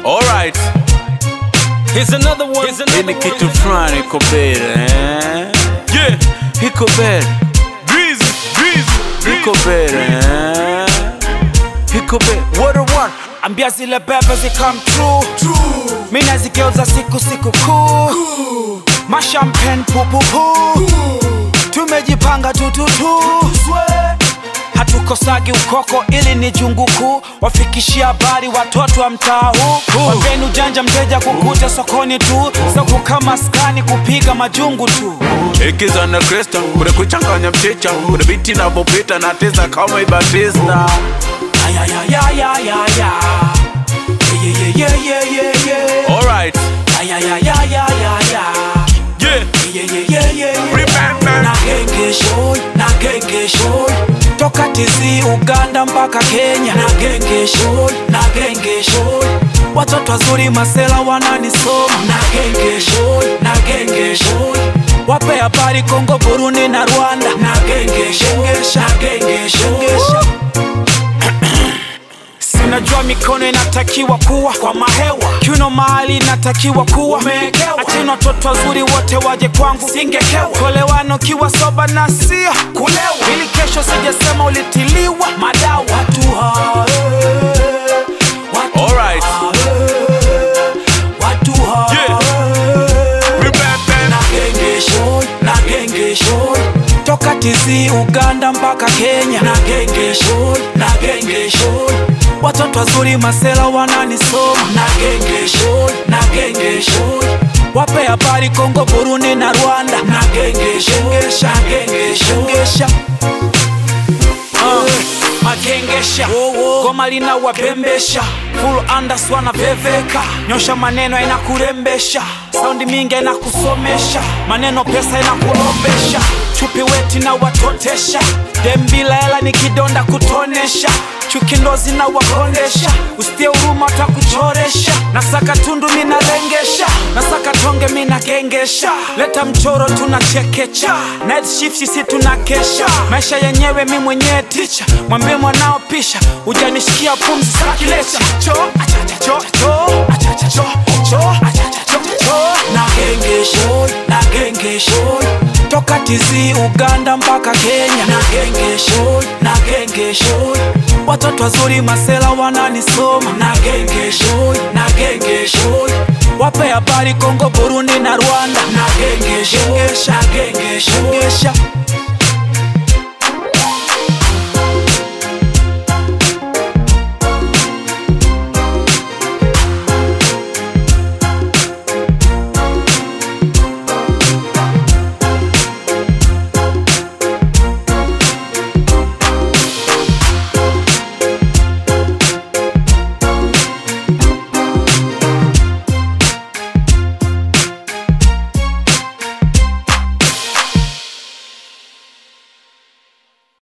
Alright. Here's another one. Here's Hii ni kitu fulani iko mbele eh? Yeah. Iko mbele, Breezy. Breezy. iko mbele eh? Iko mbele. What a one. ambia zile bebe zikam true mi nazigeuza siku siku kuu mashampen pupupu tumejipanga tututu hatukosagi ukoko ili ni jungu kuu wafikishia habari watoto wa mtaa huu wageni ujanja mteja kukuta sokoni tu soko kama skani kupiga majungu tu Ikiza na Krista, kuna kuchanganya mchicha, kuna biti na popita na tesa kama Ibatista. ayayayayaya yeah, yeah, yeah, yeah, yeah. Alright. ayayayayaya Yeah. yeah, yeah, yeah, yeah. Remember. na genge shoy na genge shoy toka tizi uganda mpaka kenya na genge shoy na genge shoy watoto wazuri masela wananisoma na genge shoy na genge shoy wape habari kongo burundi na rwanda na genge shengesha na genge shengesha sinajua mikono inatakiwa kuwa kwa mahewa kiuno mahali inatakiwa kuwa achini watoto wazuri wote waje kwangu singekewa kolewano kiwa soba na sia kulewa ili kesho sijasema ulitiliwa madawa watu hae, watu Alright. hae, watu hae. Yeah. Remember. na genge shoy na genge shoy toka tizi uganda mpaka kenya na genge shoy na genge shoy watoto wazuri masela wananisoma na genge shoy na genge shoy wape habari kongo burundi na rwanda na genge shengesha na genge shengesha magengesha goma lina wapembesha full andas wanaveveka nyosha maneno inakurembesha saundi mingi inakusomesha maneno pesa inakulombesha chupi weti na watotesha dembila hela ni kidonda kutonesha chuki ndo zinawakondesha usitie huruma takuchoresha nasaka tundu minalengesha nasaka tonge minagengesha leta mchoro tunachekecha night shift sisi tunakesha maisha yenyewe mi mwenyewe ticha mwambie mwanao pisha ujanishikia pumzi sakilecha cho achacha cho cho achacha cho cho achacha cho cho na genge shoy na genge shoy toka tizi uganda mpaka kenya na genge shoy na genge shoy watoto wazuri masela wananisoma na genge shoy na genge shoy wape habari kongo burundi na rwanda na genge shengesha genge shengesha